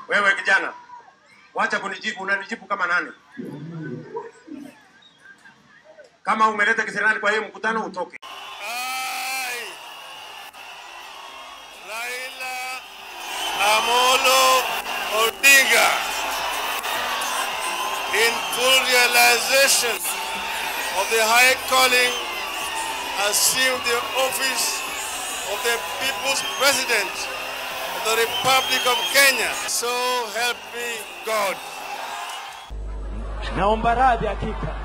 Wewe kijana, wacha kunijibu. Unanijibu kama nani? Kama umeleta kisirani kwa hiyo mkutano, utoke. I, Raila Amolo Odinga, in full realization of the high calling, assume the office of the People's President of the Republic of Kenya. So help me God. Naomba radhi hakika